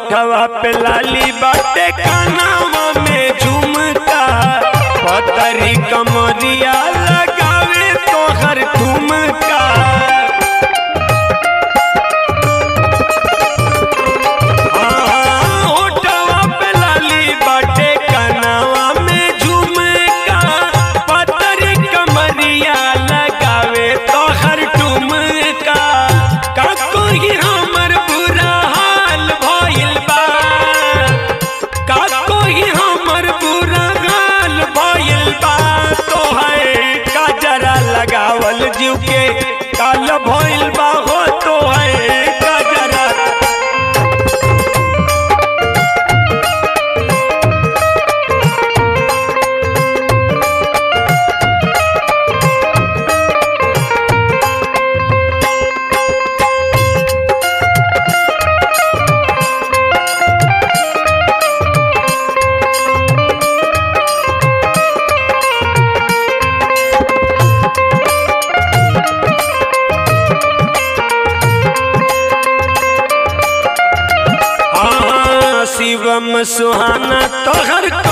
होठवा पे लाली बाटे कानावा में झुमका पतरी कमरिया लगावे तोहर ठुमका हाँ, होठवा पे लाली बाटे कानावा में झुमका पतरी कमरिया लगावे तोहर ठुमका का कोई हमर बुरा हाल भइल बा का कोई हमर बुरा हाल भइल बा तोहरे काजरा लगावल जीव के काल भइल बा हो तोहरे काजरा हाँ, शिवम सुहाना तोहर